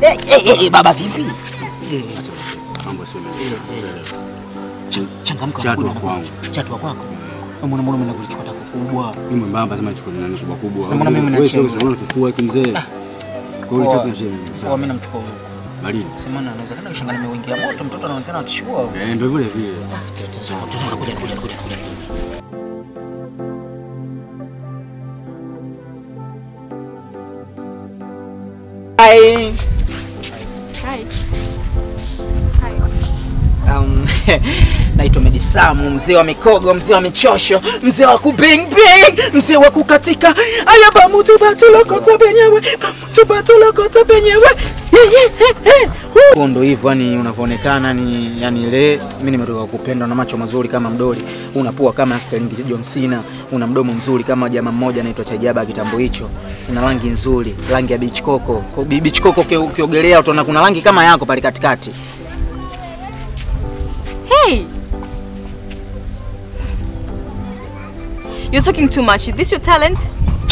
Eh, eh, eh, baba vipi? Eh, Mambo sio mengi. ch- Changamka Chatu unakuja wa na- kwangu. Chatu wa kwako. Mbona mbona mimi nakuchukua tako kubwa? Mimi mwembamba sema chukua nani kubwa kubwa. Sasa mbona mimi Wewe nacheza? sio unaona kifua hiki mzee. Kwa hiyo Poa. chako nje. Poa, mimi namchukua huyo. Malini. Sema na anaweza kana ushangani nimeingia moto, mtoto anaonekana akishua. Eh, ndio vile vile. Tunakuja nakuja nakuja nakuja. Hi. Hi. Um, naitwa Medisamu, mzee wa mikogo, mzee wa michosho, mzee wa kubingbing, mzee wa kukatika. Aya bamutu batulokota penyewe, bamutu batulokota penyewe. Ye, ye, he, he. Hu. Ndo hivyo yani unavyoonekana ni yani ile mimi nimetoka kupendwa na macho mazuri kama mdoli, una pua kama Sterling John Cena, una mdomo mzuri kama jamaa mmoja anaitwa Chajaba kitambo hicho, una rangi nzuri, rangi ya beach coco. Kwa beach coco uki- ukiogelea utaona kuna rangi kama yako pale katikati. Hey! You're talking too much. Is this your talent?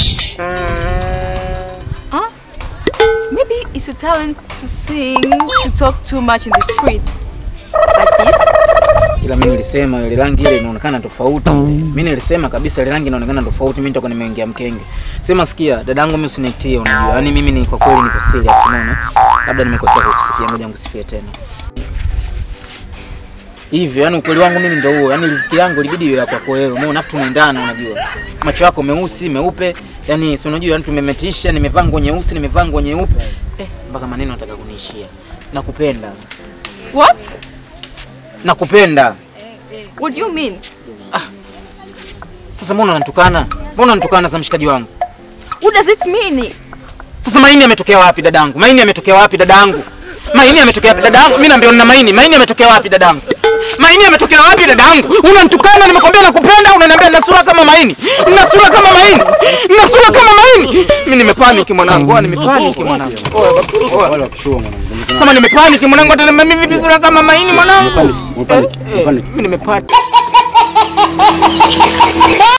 Huh? Maybe it's your talent to sing, to talk too much in the streets. Like this? ila mimi nilisema ile rangi ile inaonekana tofauti. Mimi nilisema kabisa ile rangi inaonekana tofauti, mimi nitakuwa nimeingia mkenge. Sema sikia, dadangu mimi usinitie, unajua. Yaani mimi ni kwa kweli niko serious, unaona? Labda nimekosea kukusifia, ngoja nikusifie tena. Hivyo, yani ukweli wangu mimi ndio huo. Yaani riziki yangu ilibidi iwe ya kwako wewe. Umeona afu tunaendana unajua. Macho yako meusi, meupe. Yaani si unajua yani tumemetisha, nimevaa nguo nyeusi, nimevaa nguo nyeupe. Eh, mpaka maneno nataka kuniishia. Nakupenda. What? Nakupenda. What do you mean? Sasa mbona unanitukana? Mbona unanitukana za mshikaji wangu? What does it mean? Sasa maini yametokea wapi dadangu? Maini yametokea wapi dadangu? Maini yametokea wapi dadangu? Mimi naambia nina maini. Maini yametokea wapi dadangu? Maini yametokea wapi dadangu? Unanitukana, nimekwambia nakupenda, unaniambia nina sura kama maini. Nina sura kama maini. Nina sura kama maini. Mimi nimepaniki mwanangu. Oh, nimepaniki mwanangu. Oh, Wale wakishua mwanangu. Sasa nimepaniki mwanangu, hata mimi vipi sura kama maini mwanangu? Mpani, mpani, mpani. Mimi nimepaniki.